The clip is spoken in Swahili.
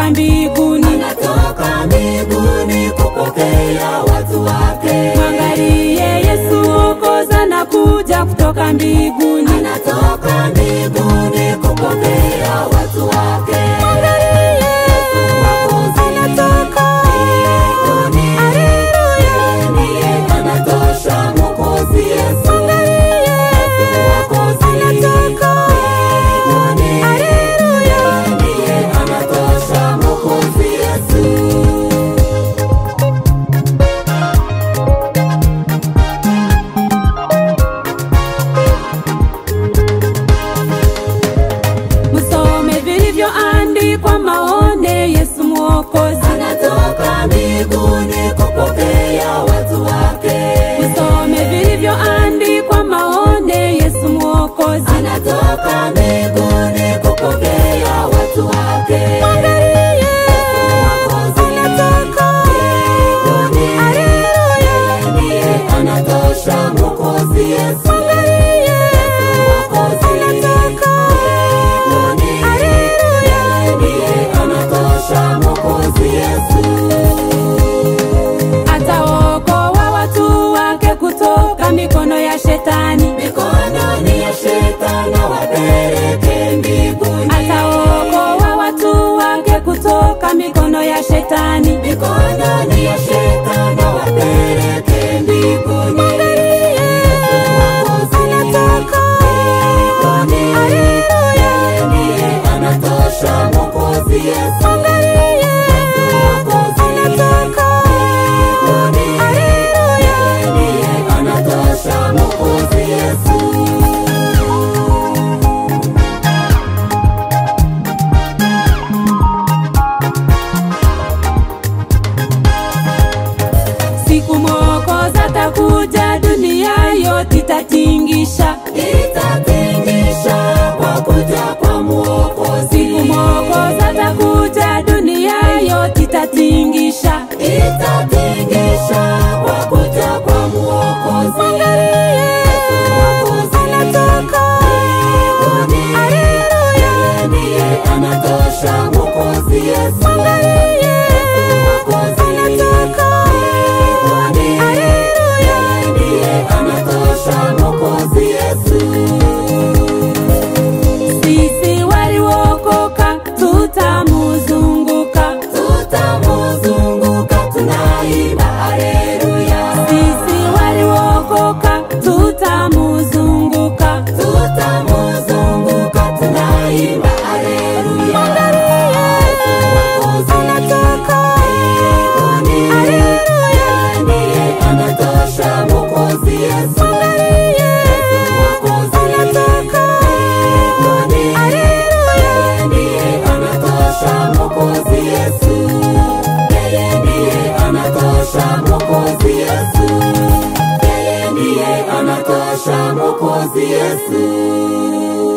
kutoka mbinguni, anatoka mbinguni kupokea watu wake. mwangalie Yesu Mwokozi anakuja kutoka mbinguni, Anatoka mbinguni kupokea watu wake. Yesu Mwokozi mbinguni. Yeye ndiye anatosha Mwokozi Yesu. Yesu Mwokozi mbinguni. Yeye ndiye anatosha Mwokozi Yesu. msome vilivyoandikwa maone Yesu Mwokozi, Anatoka mbinguni kupokea watu wake. msome vilivyoandikwa maone Yesu Mwokozi, Anatoka mbinguni kupokea watu wake. Yesu Mwokozi mbinguni. Yeye ndiye anatosha Mwokozi Yesu. Yesu Mwokozi mbinguni. Yeye ndiye anatosha Mwokozi Yesu. ataokoa watu wake kutoka mikono ya shetani, Mikononi ya shetani wapeleke mbinguni. ataokoa watu wake kutoka mikono ya shetani, Mikononi ya shetani wapeleke mbinguni. Yesu Mwokozi mbinguni. Yeye ndiye anatosha Mwokozi Yesu. Yesu Mwokozi mbinguni. Yeye ndiye anatosha Mwokozi Yesu. siku Mwokozi atakuja, dunia yote itatingisha. itatingisha kwa kuja kwa Mwokozi. Siku Mwokozi atakuja, dunia yote itatingisha. itatingisha kwa kuja kwa Mwokozi. Yesu Mwokozi mbinguni. Yeye ndiye anatosha Mwokozi Yesu. Yesu Mwokozi mbinguni. Yeye ndiye anatosha Mwokozi Yesu. Sisi waliokoka tutamuzunguka, tutamuzunguka tunaimba haleluya sisi waliokoka tutamuzunguka. tutamuzunguka tunaimba haleluya Yesu Mwokozi mbinguni. Yeye ndiye anatosha Mwokozi Yesu Yesu Mwokozi mbinguni. Yeye ndiye anatosha Mwokozi Yesu Yeye ndiye anatosha Mwokozi Yesu Yeye ndiye anatosha Mwokozi Yesu